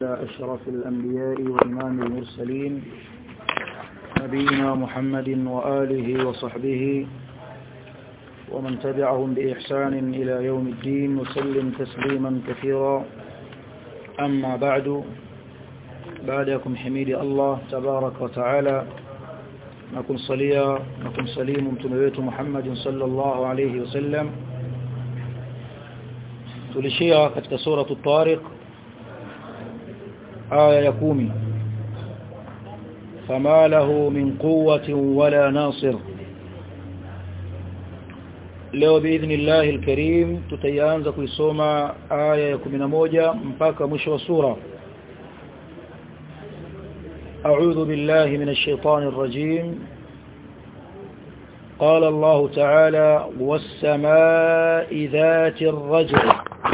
أشرف الأنبياء وإمام المرسلين نبينا محمد وآله وصحبه ومن تبعهم بإحسان إلى يوم الدين وسلم تسليما كثيرا أما بعد بعدكم حميد الله تبارك وتعالى نكون صليا نكون سليم متنويت محمد صلى الله عليه وسلم tulishia katika sura at-tariq aya ya 10 fama lahu min quwwatin wala nasir leo biidhnillah alkarim tutaanza kuisoma aya ya 11 mpaka mwisho wa sura أعوذ بالله من الشيطان الرجيم قال الله تعالى والسماء ذات الرجع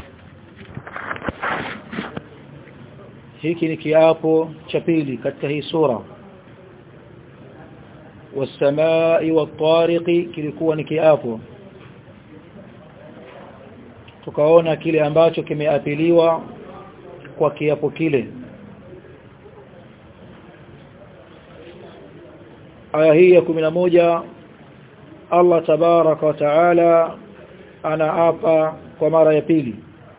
hiki ni kiapo cha pili katika hii sura wasamai watariqi kilikuwa ni kiapo tukaona kile ambacho kimeapiliwa kwa kiapo kile aya hii ya moja Allah tabaraka wa taala anaapa kwa mara ya pili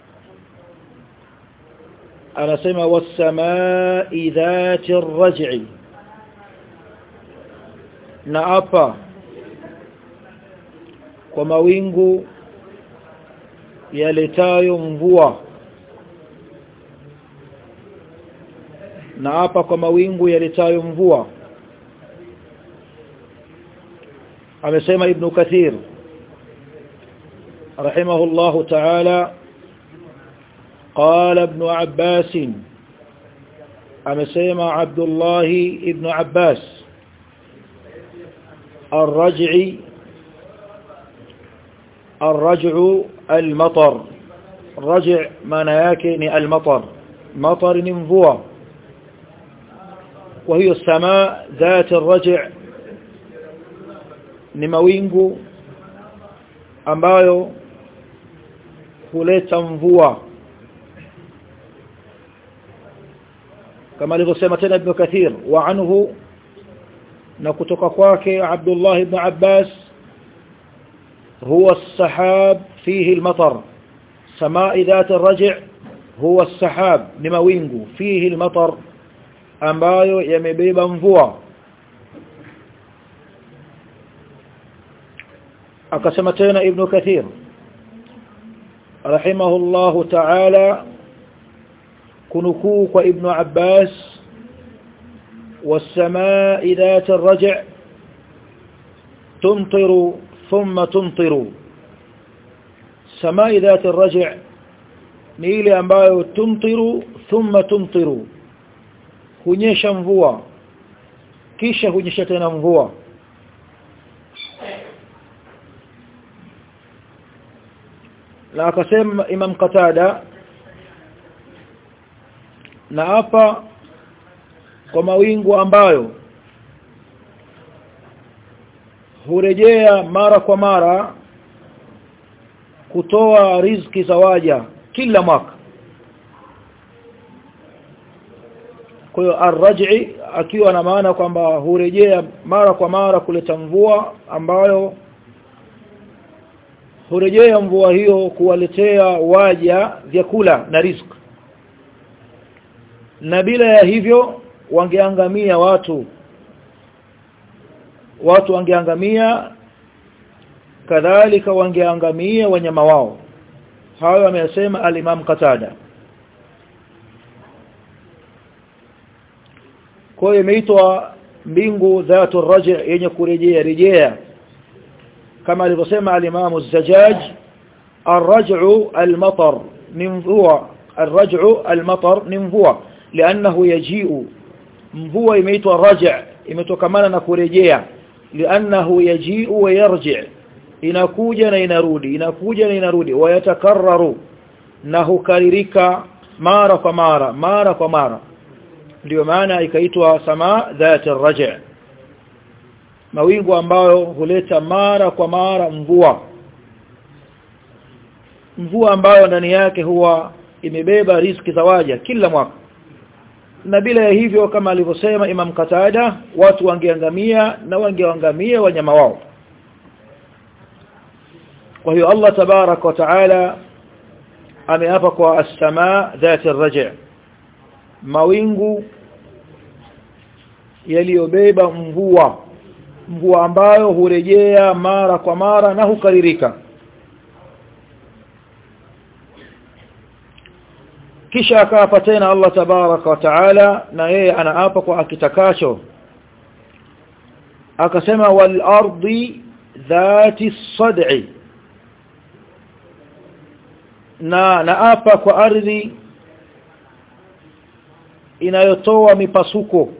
anasema was-samaa'i dhati ar-raj'i na apa kwa mawingu yaletayo mvua na hapa kwa mawingu yaletayo mvua amesema ibn kathir rahimahullahu ta'ala قال ابن عباس أمسيما عبد الله ابن عباس الرجع الرجع المطر رجع مناكن المطر مطر ننفوة وهي السماء ذات الرجع نموينغو ambayo huleta mvua kama alivyosema tena ibn Kathir wa anhu na kutoka kwake Abdullah ibn Abbas huwa as-sahab fihi al-matar samaa dhat ar-raj' huwa as-sahab ni mawingu fihi al-matar ambayo yamebeba mvua akasema tena ibn Kathir rahimahullahu ta'ala kunukuu kwa ibn Abbas والسماء ذات الرجع تمطر ثم تمطر سماء ذات الرجع ni ile ambayo tumtiru thumma tumtiru hunyesha mvua kisha hunyesha tena mvua na akasema Imam Qatada na hapa kwa mawingu ambayo hurejea mara kwa mara kutoa riziki za waja kila mwaka kwa hiyo arraj'i akiwa na maana kwamba hurejea mara kwa mara kuleta mvua ambayo hurejea mvua hiyo kuwaletea waja vyakula na riziki na bila ya hivyo wangeangamia watu watu wangeangamia kadhalika wangeangamia wanyama wao hayo ameyasema al-Imam Qatada kwa hiyo imeitwa mbingu dhatu raji yenye kurejea rejea kama alivyosema al-Imam Az-Zajjaj ar-raj'u al-matar ni mvua ar-raj'u al-matar ni mvua لانه يجيء mvua imeitwa raja imetokamana na kurejea lianahu yaji'u wa yarji' inakuja na inarudi inakuja na inarudi wayatakarraru na hukaririka mara kwa mara mara kwa mara ndio maana ikaitwa sama dhati raja' mawingu ambayo huleta mara kwa mara mvua mvua ambayo ndani yake huwa imebeba riski za waja kila mwaka na bila ya hivyo kama alivyosema Imam Katada watu wangeangamia na wangeangamia wanyama wao kwa hiyo Allah tabarak wa taala ameapa kwa as-samaa dhati ar-raj' mawingu yaliyobeba mvua mvua ambayo hurejea mara kwa mara na hukaririka kisha akaapa tena Allah tabaraka wa taala na yeye anaapa kwa akitakacho akasema wal ardi dhati sad'i na naapa kwa ardhi inayotoa mipasuko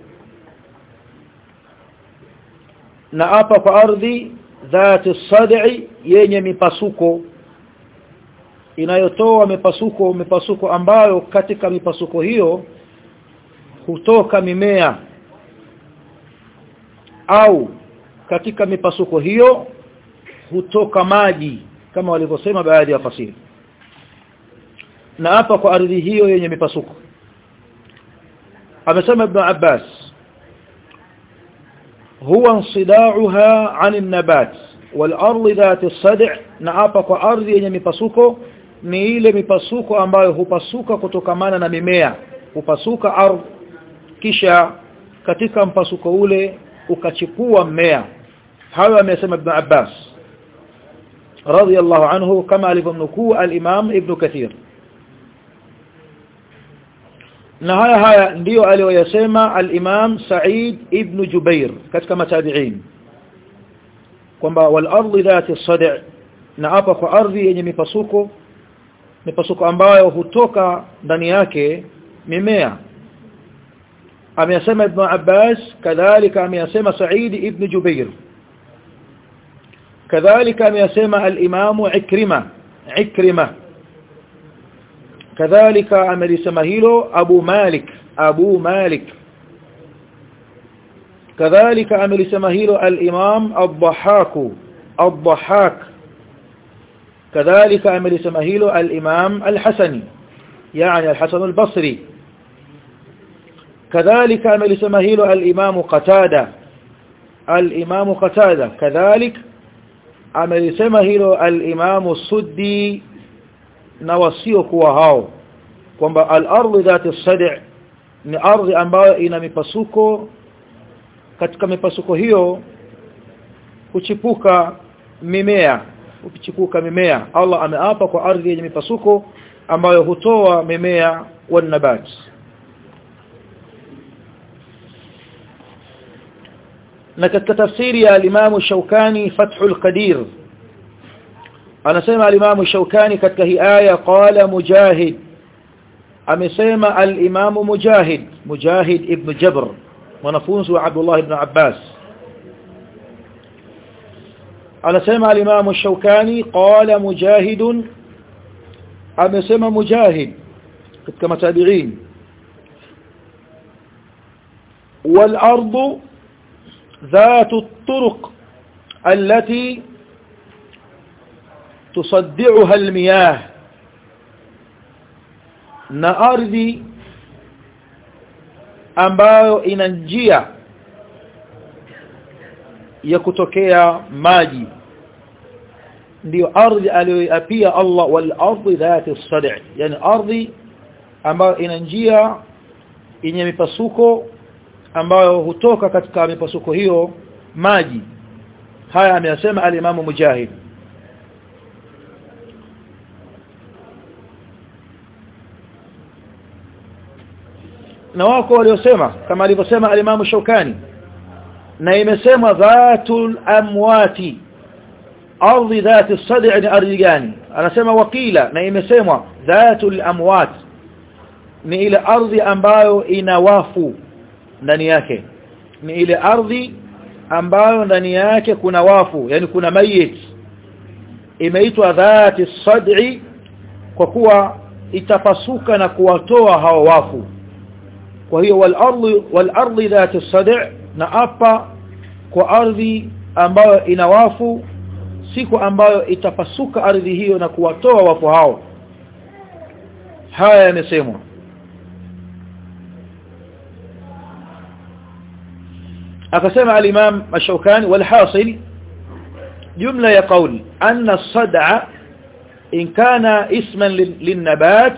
naapa kwa ardhi dhati sad'i yenye mipasuko inayotoa mipasuko mipasuko ambayo katika mipasuko hiyo hutoka mimea au katika mipasuko hiyo hutoka maji kama walivyosema baadhi ya fasiri na hapa kwa ardhi hiyo yenye mipasuko amesema ibn Abbas huwa insidauha 'an nabat wal ardi dhat as-sad' na hapa kwa ardhi yenye mipasuko ni ile mipasuko ambayo hupasuka kutokamana na mimea hupasuka ardhi kisha katika mpasuko ule ukachipua mmea hayo amesema ibn Abbas radiyallahu anhu kama alivyomnukuu al-Imam Ibn Kathir na haya haya ndiyo aliyoyasema al-Imam Sa'id ibn Jubair katika matabi'in kwamba wal ardi dhati as-sad' na hapa kwa ardhi yenye mipasuko mipasuko ambayo hutoka ndani yake mimea ameyasema ibn Abbas kadhalika ameyasema Sa'id ibn Jubair kadhalika ameyasema al-Imam Ikrima Ikrima kadhalika amelisema hilo Abu Malik Abu Malik kadhalika amelisema hilo al-Imam Ad-Dhahhak Ad-Dhahhak kadhalika amelisema hilo al-Imam Al-Hasani يعني الحسن البصري كذلك amelisema hilo al-Imam Qatada al-Imam Qatada كذلك amelisema hilo al-Imam Suddi na wasio kuwa hao kwamba al-ardh dhati as-sad' ni ardhi ambayo ina mipasuko katika mipasuko hiyo huchipuka mimea huchipuka mimea Allah ameapa kwa ardhi yenye mipasuko ambayo hutoa mimea wa nabat na katika tafsiri ya al-Imam Shawkani Fathul Qadir anasema al-Imam Shawkani katika hii aya qala Mujahid amesema al-Imam Mujahid Mujahid ibn Jabr mwanafunzi wa Abdullah ibn Abbas anasema al-Imam Shawkani qala Mujahid amesema Mujahid katika matabi'in wal ardu ذات الطرق التي تصدعها المياه na ardhi ambayo ina njia ya kutokea maji ndiyo ardhi aliyoapia Allah wal ardi dhati as-sad' yani ardhi ambayo ina njia yenye mipasuko ambayo hutoka katika mipasuko hiyo maji haya ameyasema al-Imam Mujahid na wako waliosema kama alivyosema al-Imam Shawkani na imesemwa dhatul amwati ardhi dhati as-sad' ni ardhi gani anasema wakila na imesemwa dhatul amwat ni ile ardhi ambayo ina wafu ndani yake ni ile ardhi ambayo ndani yake kuna wafu yani kuna mayit imeitwa dhati sad'i kwa kuwa itapasuka na kuwatoa hao wafu kwa hiyo wal ardi wal ardi dhati sad' na apa kwa ardhi ambayo ina wafu siku ambayo itapasuka ardhi hiyo na kuwatoa wafu hao haya yamesemwa akasema al-Imam Ash-Shawkani wal-hasil jumla ya qawl anna as-sad'a in kana isman lin-nabat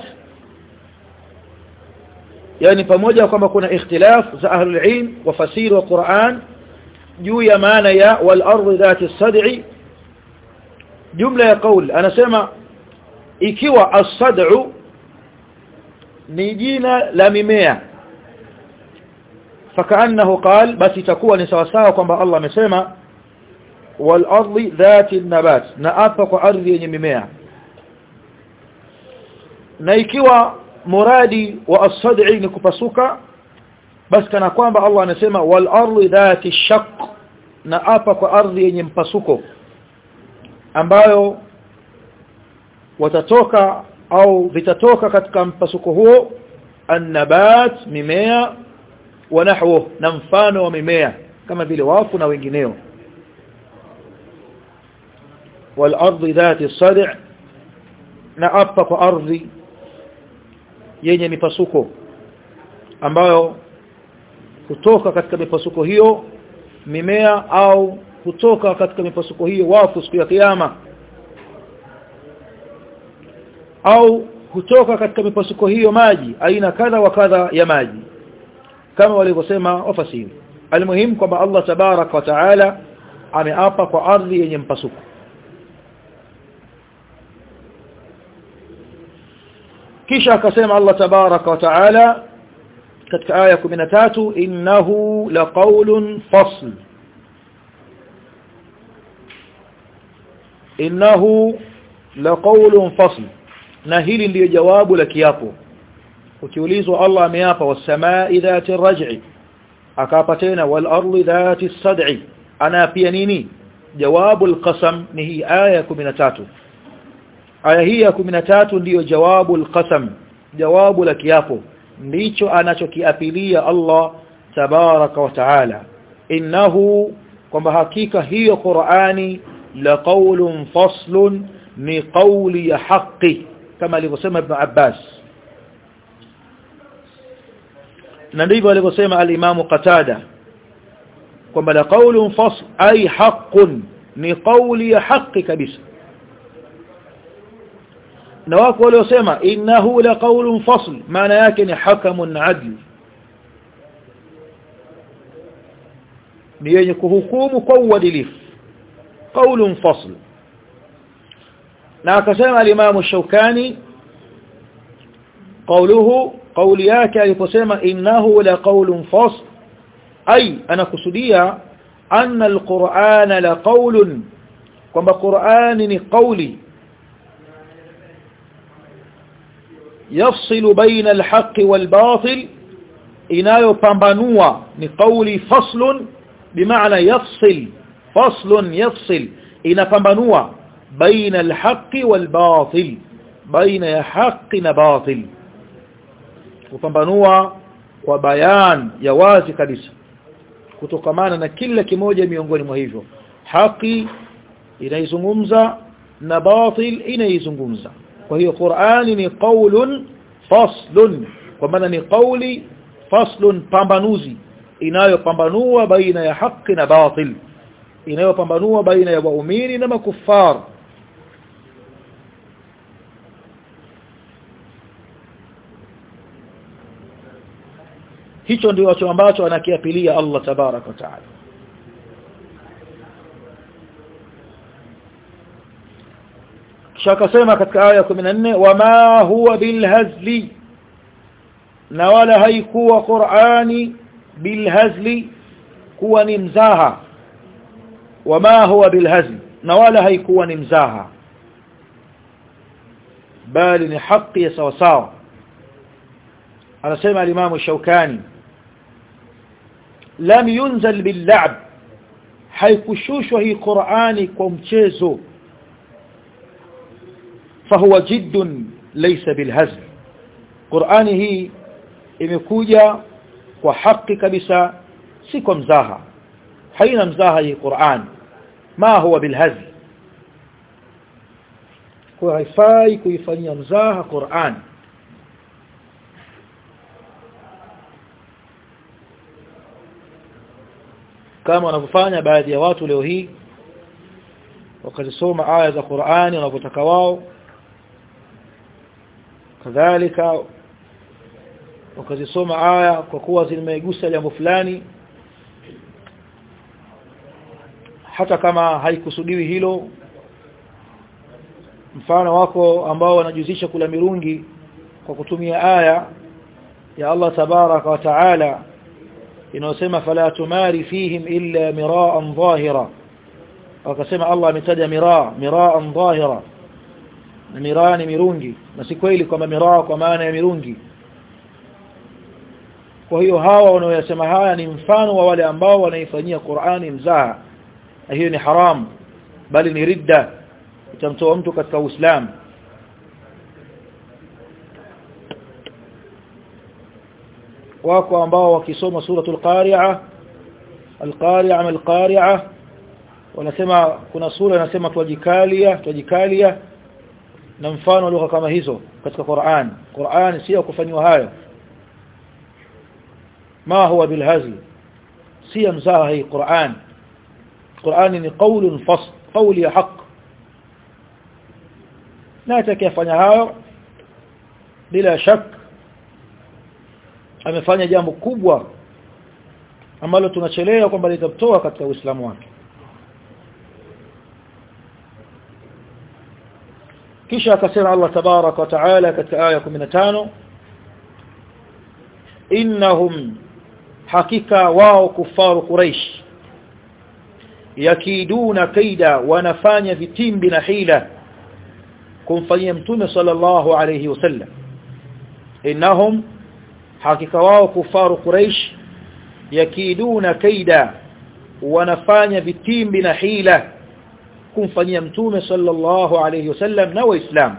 yani pamoja kwamba kuna ikhtilaf za ahlul ilm wa fasir wa Qur'an juu ya maana ya wal ardi dhati as-sad'i jumla ya qawl anasema ikiwa as-sad'u ni jina la mimea فكانه قال بس itakuwa ni sawa sawa kwamba Allah amesema wal ardi dhati an-nabat na apa kwa ardhi yenye mimea na ikiwa muradi wa as-sad'i ni kupasuka basi kana kwamba Allah anasema wal ardi dhati ash-shaq na apa kwa ardhi yenye mpasuko ambayo watatoka au vitatoka katika mpasuko huo an-nabat mimea wa nahwu na mfano wa mimea kama vile wafu na wengineo wal ardi dhati as-sad' na apa kwa ardhi yenye mipasuko ambayo kutoka katika mipasuko hiyo mimea au kutoka katika mipasuko hiyo wafu siku ya kiyama au kutoka katika mipasuko hiyo maji aina kadha wa kadha ya maji kama walivyosema wafasiri almuhimu kwamba Allah tabarak wa taala ameapa kwa ardhi yenye mpasuko kisha akasema Allah tabarak wa taala katika aya 13 innahu laqawlun fasl innahu laqawlun fasl na hili ndiyo jawabu la kiapo ukiulizwa Allah ameapa was-samaa'i dhati ar-raj'i akapa tena wal ardi dhati as-sad'i ana pia nini jawabu al-qasam ni hii aya 13 aya hii ya 13 ndiyo jawabu al-qasam jawabu la kiapo ndicho anachokiapilia Allah tabaraka wa taala innahu kwamba hakika hiyo Qur'ani la qawlun faslun ni qawli ya haqi kama alivyosema Ibn Abbas na ndivyo alivyosema al-Imam Qatada kwamba la qawlun fasl ay haqqun ni qawli ya haqi kabisa na wako waliosema innahu la qawlun fasl maana yake ni hakamun adl ni yenye kuhukumu kwa uadilifu qawlun fasl na akasema al-Imam Shawkani qawluhu qawli yake aliposema innahu la qawlun fasl ay anakusudia anna al-Qur'ana la qawlun kwamba Qur'ani ni qawli يفصل بين الحق والباطل inayopambanua ni qawli faslun bimaana yafsil faslun yafsil inapambanua baina alhaqi walbatil baina ya haqi na batil kupambanua kwa bayan ya wazi kabisa kutokamana na kila kimoja miongoni mwa hivyo haki inaizungumza na batil inaizungumza kwa hiyo Qur'ani ni qaulun faslun kwa maana ni qauli faslun pambanuzi inayopambanua baina ya haki na batil inayopambanua baina ya waumini na makufar hicho ndio ambacho anakiapilia Allah tabarak wa taala kisha akasema katika aya 14 wama huwa bilhazli na wala haikuwa Qur'ani bilhazli kuwa ni mzaha wama huwa bilhazli na wala haikuwa ni mzaha bali ni haki ya sawa sawa anasema al-Imam Shawkani lam yunzal bil-la'b haikushushwa hii Qur'ani kwa mchezo fahuwa jiddun laysa bilhazl Qur'ani hii imekuja kwa haki kabisa si kwa mzaha haina mzaha hii Qur'an ma huwa bilhazl kwa haifai kuifanyia mzaha Qur'an kama wanavyofanya baadhi ya watu leo hii wakazisoma aya za Qur'ani wanavyotaka wao kadhalika wakazisoma aya kwa kuwa zimegusa jambo fulani hata kama haikusudiwi hilo mfano wako ambao wanajuzisha kula mirungi kwa kutumia aya ya Allah tabaraka wa taala inayosema fala tumari fihim illa miraan dhahira wakasema Allah ametaja miraa miraan dhahira na miraa ni mirungi na si kweli kwamba miraa kwa maana ya mirungi kwa hiyo hawa wanaoyasema haya ni mfano wa wale ambao wanaifanyia Qur'ani mzaha na hiyo ni haramu bali ni ridda itamtoa mtu katika Uislamu wako ambao wakisoma suratul qari'ah al-qari'ah al-qari'ah wanasema kuna sura inasema twajikalia twajikalia na mfano lugha kama hizo katika Qur'an Qur'an sio kufanywa hayo ma huwa bilhazl si mzaha hii Qur'an Qur'an ni qaulun fasl qawli haq na atakayefanya hayo bila shak amefanya jambo kubwa ambalo tunachelewa kwamba litamtoa katika Uislamu wake kisha akasema Allah tabarak wa taala katika aya 15 innahum hakika wao kufaru quraish yakiduna kaida wanafanya vitimbi na hila kumfanyia mtume sallallahu alayhi wasallam innahum hakika wao kufaru quraish yakiduna kaida wanafanya vitimbi na hila kumfanyia mtume sallallahu alayhi wasallam na waislamu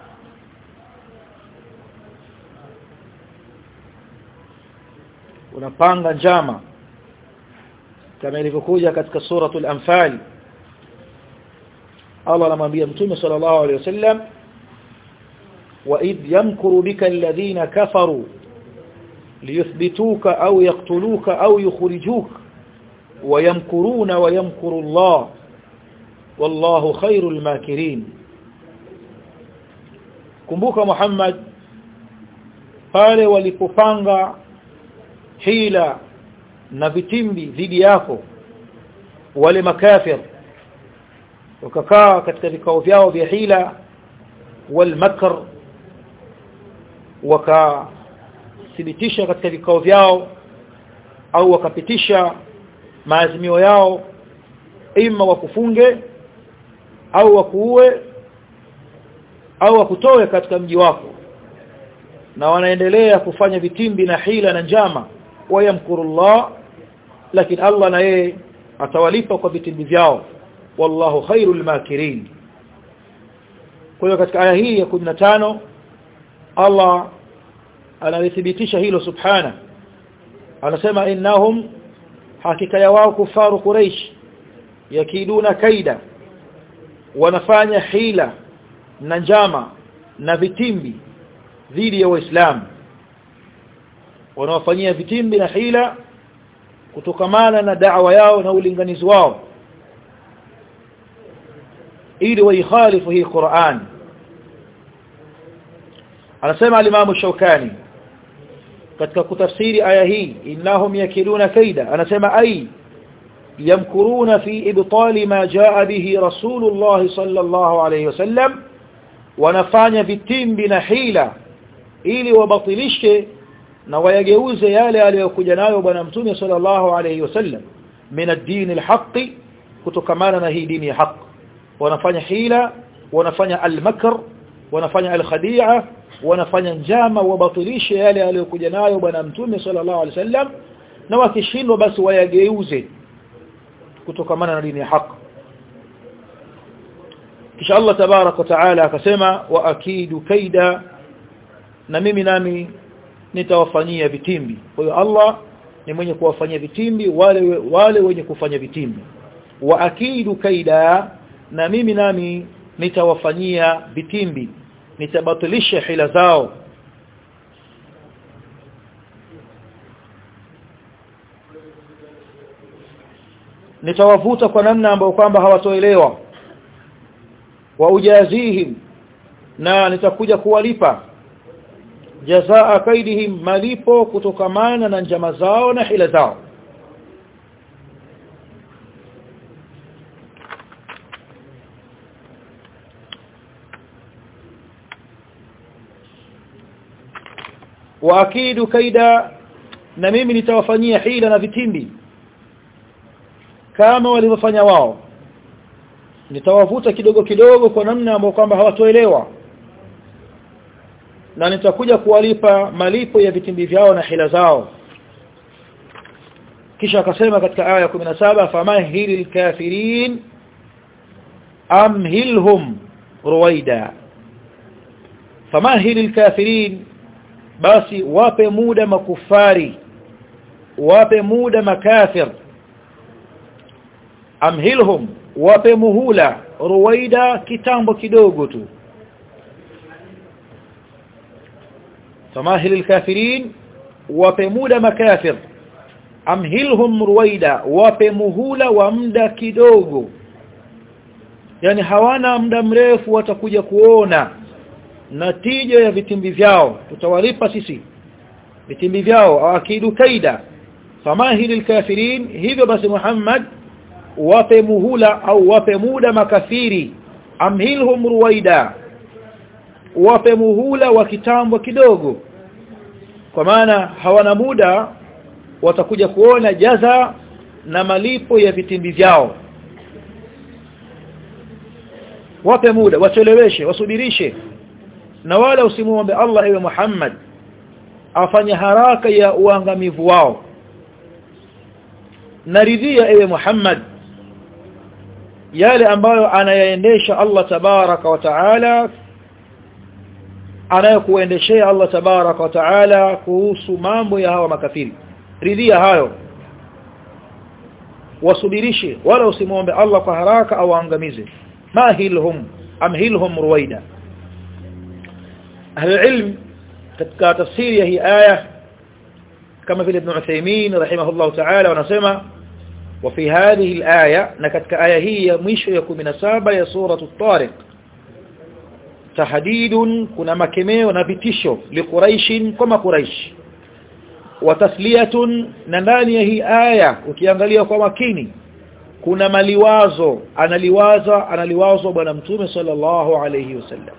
unapanga njama kama ilivyokuja katika suratul anfal Allah anamwambia mtume sallallahu alayhi wasallam wa id yamkuru bika alladhina kafaru liyuthbituka au yaqtuluka au yukhrijuka ويمكرون ويمكر الله والله خير الماكرين kumbuka Muhammad pale walipopanga hila na vitimbi dhidi yako wale makafir wakakaa katika vikao vyao vya hila wal makr wakathibitisha katika vikao vyao au wakapitisha maazimio yao ima wakufunge au wakuue au wakutoe katika mji wako na wanaendelea kufanya vitimbi na hila na njama wayamkurullah lakini Allah na yeye atawalipa kwa vitimbi vyao wallahu khairul makirin kwa hiyo katika aya hii ya 15 Allah analithibitisha hilo subhana anasema innahum hakika ya wao kufaru quraish yakiduna kaida wanafanya hila na njama na vitimbi dhidi ya waislamu wanawafanyia vitimbi na hila kutokamana na da'wa yao na ulinganizi wao ili waikhalifu hii Qur'an anasema al-Imam Shawkani katika kutafsiri aya hii innahum yakiduna kaida anasema ai yamkuruna fi ibtali ma jaa bihi rasulullah sallallahu alayhi wasallam wanafanya vitimbi na hila ili wabatilishe na wayageuze yale aliyokuja nayo bwana mtume sallallahu alayhi wasallam min ad-din al-haqq kutokamana na hii dini ya haq wanafanya hila wanafanya al-makr wanafanya al-khadi'a wanafanya njama wabatilishe yale aliyokuja nayo bwana mtume sallallahu alaihi wasallam na wakishindwa basi wayageuze kutokamana na dini ya haki kisha Allah tabarak wa taala akasema wa akidu kaida na mimi nami nitawafanyia vitimbi kwa hiyo Allah ni mwenye kuwafanyia vitimbi wale wale wenye kufanya vitimbi wa akidu kaida na mimi nami nitawafanyia vitimbi nitabatilisha hila zao nitawavuta kwa namna ambayo kwamba hawatoelewa wa ujazihim na nitakuja kuwalipa jazaa kaidihim malipo kutokamana na njama zao na hila zao wa akidu kaida na mimi nitawafanyia hila na vitimbi kama walivyofanya wao nitawavuta kidogo kidogo kwa namna ambayo kwamba hawatoelewa na nitakuja kuwalipa malipo ya vitimbi vyao na hila zao kisha akasema katika aya ya 17 famahilil kafirin amhilhum ruwaida famahilil kafirin basi wape muda makufari wape muda makafir amhilhum wape muhula ruwaida kitambo kidogo tu famahil alkafirin wape muda makafir amhilhum ruwaida wape muhula wa muda kidogo yani hawana muda mrefu watakuja kuona natija ya vitimbi vyao tutawalipa sisi vitimbi vyao akidu kaida famahil alkafirin hivyo basi Muhammad wape muhula au wape muda makafiri amhilhum ruwaida wape muhula wa kitambo kidogo kwa maana hawana muda watakuja kuona jaza na malipo ya vitimbi vyao wape muda wacheleweshe wasubirishe na wala usimuombe Allah ewe Muhammad afanye haraka ya uangamivu wao naridhia ewe Muhammad yale ambayo anayaendesha Allah tabaraka wa taala anayokuendeshea Allah tabaraka wa taala kuhusu mambo ya hawa makafiri ridhia hayo wasubirishe wala usimuombe Allah kwa haraka au angamize mahilhum amhilhum ruwaida ahli ilm katika tafsiri ya hii aya kama vile ibn Uthaymeen rahimahullah ta'ala wanasema وفي هذه الآية نكتك آية هي مش يكون من سابة يا سورة الطارق تحديد كنا مكمي ونبتشو لقريش كما قريش وتسلية ننداني هي آية ukiangalia kwa makini kuna maliwazo analiwaza analiwazo bwana mtume sallallahu alayhi wasallam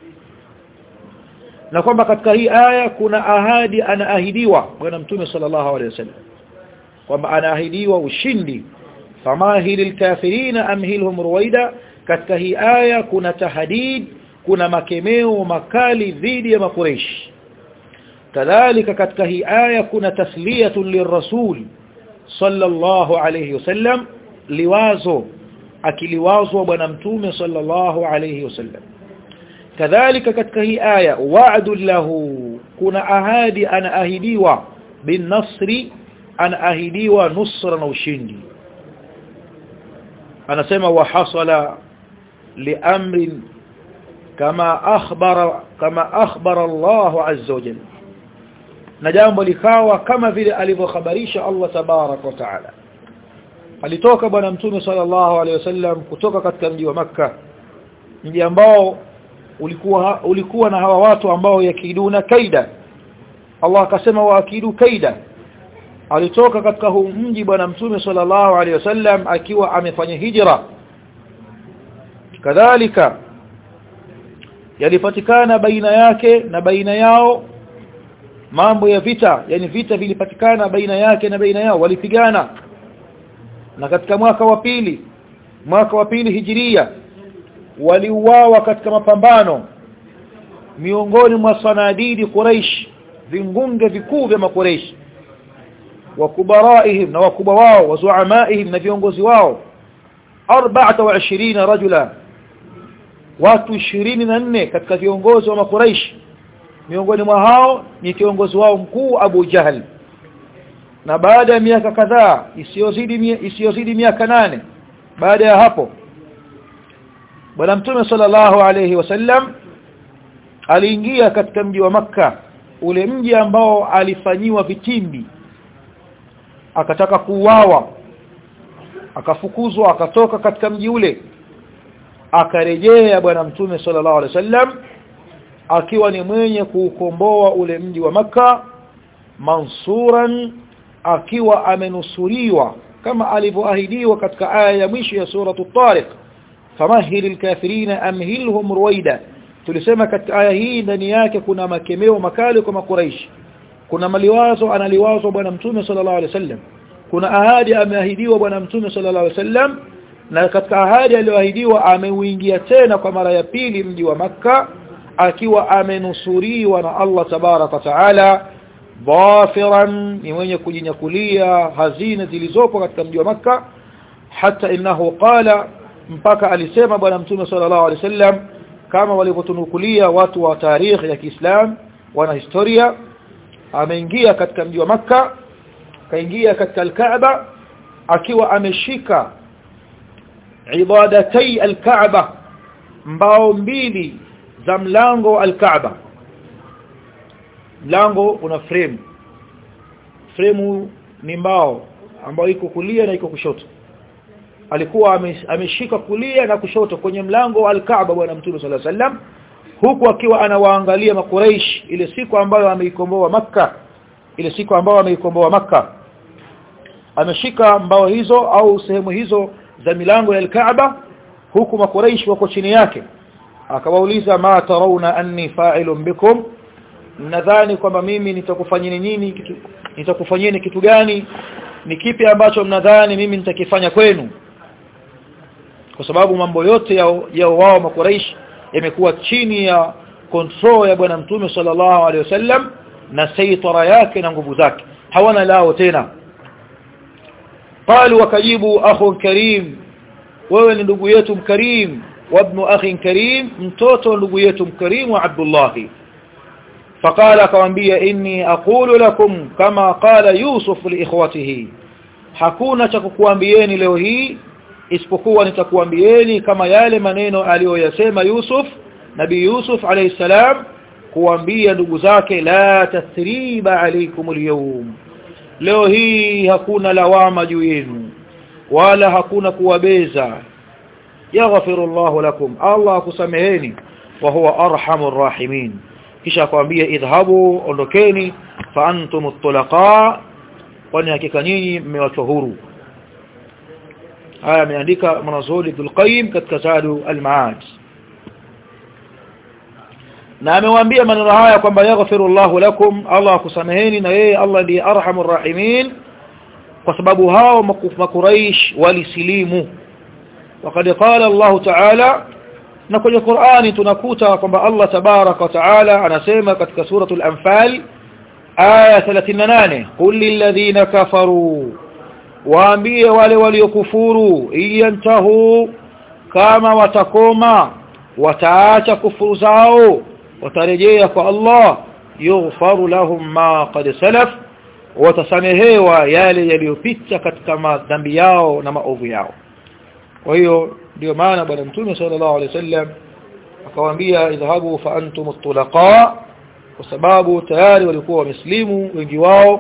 na kwamba katika hii aya kuna ahadi anaahidiwa bwana mtume sallallahu alayhi wasallam kwamba anaahidiwa ushindi famahilil kafirina amhilhum ruwaida katika hii aya kuna tahdid kuna makemeo makali dhidi ya makureish kadhalika katika hii aya kuna tasliyatun lirrasul sallallahu alayhi wasallam liwazo akiliwazwa bwana mtume sallallahu alayhi wasallam kadhalika katika hii aya wa'du lahu kuna ahadi anaahidiwa bin nasri anaahidiwa nusra na ushindi anasema wa hasala liamrin kama akhbara kama akhbara Allah azza wa jalla na jambo likawa kama vile alivyokhabarisha Allah tabarak wa taala alitoka bwana mtume sallallahu alaihi wasallam kutoka katika mji wa maka mji ambao ulikuwa ulikuwa na hawa watu ambao yakiduna kaida Allah akasema waakidu kaida alitoka katika huu mji bwana mtume sallallahu alaihi wasallam akiwa amefanya hijra kadhalika yalipatikana baina yake na baina yao mambo ya vita yani vita vilipatikana baina yake na baina yao walipigana na katika mwaka wa pili mwaka wa pili hijiria waliuawa katika mapambano miongoni mwa sanadidi Quraish vingunge vikuu vya makuraish wakubaraihim na wakubwa wao wazuamaihim na viongozi wao 24 rajula watu 24 katika viongozi wa makuraish miongoni mwa hao ni kiongozi wao mkuu Abu Jahal na baada ya miaka kadhaa isiyozidi isiyozidi miaka nane baada ya hapo bwana mtume sallallahu alayhi wasallam aliingia katika mji wa maka ule mji ambao alifanyiwa vitimbi akataka kuuawa akafukuzwa akatoka katika mji ule akarejea bwana mtume sallallahu alaihi wasallam akiwa ni mwenye kuukomboa ule mji wa maka mansuran akiwa amenusuriwa kama alivyoahidiwa katika aya ya mwisho ya suratu tariq famahilil kafirina amhilhum ruwaida tulisema katika aya hii ndani yake kuna makemeo makali kwa makuraishi kuna maliwazo analiwazo bwana mtume sallallahu alaihi wasallam kuna ahadi ameahidiwa bwana mtume sallallahu alaihi wasallam na katika ahadi aliyoahidiwa ameuingia tena kwa mara ya pili mji wa maka akiwa amenusuriwa na Allah tabaraka taala dhafiran ni mwenye kujinyakulia hazina zilizopo katika mji wa maka hata innahu qala mpaka alisema bwana mtume sallallahu alaihi wasallam kama walivyotunukulia watu wa tarikhi ya Kiislam wana historia ameingia katika mji wa maka kaingia katika al-Kaaba akiwa ameshika ibadatai al-Kaaba mbao mbili za mlango al-Kaaba mlango una frame frame ni mbao ambayo iko kulia na iko kushoto alikuwa ameshika kulia na kushoto kwenye mlango wa al-Kaaba bwana mtume sallallahu alaihi wasallam huku akiwa anawaangalia makuraish ile siku ambayo ameikomboa maka ile siku ambayo ameikomboa maka ameshika mbao hizo au sehemu hizo za milango ya al-Kaaba huku makuraish wako chini yake akawauliza ma tarawna anni fa'ilun bikum mnadhani kwamba mimi nitakufanyeni nini kitu nitakufanyeni kitu gani ni kipi ambacho mnadhani mimi nitakifanya kwenu kwa sababu mambo yote ya, ya wao makuraish yamekuwa chini ya control ya bwana mtume sallallahu alaihi wasallam na saitara yake na nguvu zake hawana lao tena قالوا wakajibu akhu karim wewe ni ndugu yetu mkarim وابن اخي كريم mtoto ndugu yetu mkarim wa Abdullah فقال akamwambia inni aqulu lakum kama qala Yusuf li ikhwatihi hakuna cha kukuambieni leo hii isipokuwa nitakuambieni kama yale maneno aliyoyasema Yusuf nabii Yusuf alayhi salam kuambia ndugu zake la tathriba alaykum alyawm leo hii hakuna lawama juu yenu wala hakuna kuwabeza yaghfiru Allah lakum Allah akusameheni wa huwa arhamur rahimin kisha akwambia idhhabu ondokeni fa antum at-tulaqa kwani hakika nyinyi mmewachwa huru haya ameandika mwanazuoni Ibn Qayyim katika Zadu al-Ma'ad na amewaambia maneno haya kwamba yaghfiru Allah lakum Allah akusameheni na yeye Allah ndiye arhamur rahimin kwa sababu hao makuraish walisilimu وقد قال الله تعالى na kwenye Qur'ani tunakuta kwamba Allah tabaraka wa taala anasema katika suratul anfal aya 38 qul lil ladhina kafaru waambie wale waliokufuru iyantahu kama watakoma wataacha kufuru zao watarejea kwa Allah yughfaru lahum ma qad salaf watasamehewa yale yaliyopita katika madhambi yao na maovu yao kwa hiyo ndio maana bwana mtume sallallahu alaihi wasallam akawaambia idhahabu fa antum at-tulaqa kwa sababu tayari walikuwa wameslimu wengi wao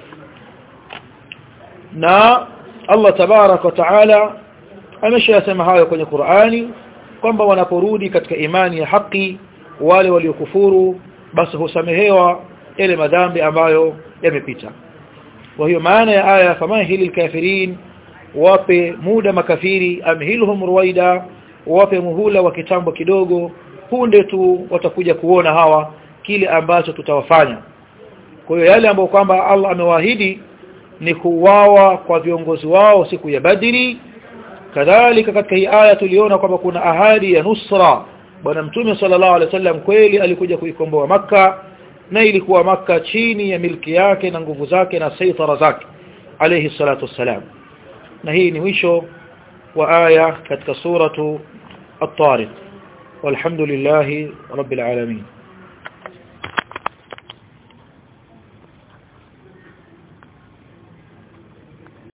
na Allah tabarak wa taala ameshayasema hayo kwenye Qur'ani kwamba wanaporudi katika imani ya haki wale waliokufuru basi husamehewa yale madhambi ambayo yamepita kwa hiyo maana ya aya famahili kafirin wape muda makafiri amhilhum ruwaida wape muhula wa kitambo kidogo punde tu watakuja kuona hawa kile ambacho tutawafanya kwa hiyo yale ambayo kwamba Allah amewaahidi ni kuuawa kwa viongozi wao siku ya Badri kadhalika katika hii aya tuliona kwamba kuna ahadi ya nusra bwana mtume sallallahu alaihi wasallam kweli alikuja kuikomboa maka na ilikuwa maka chini ya milki yake na nguvu zake na saitara zake alayhi salatu wassalam na hii ni mwisho wa aya katika suratu at-tariq walhamdulillahi rabbil alamin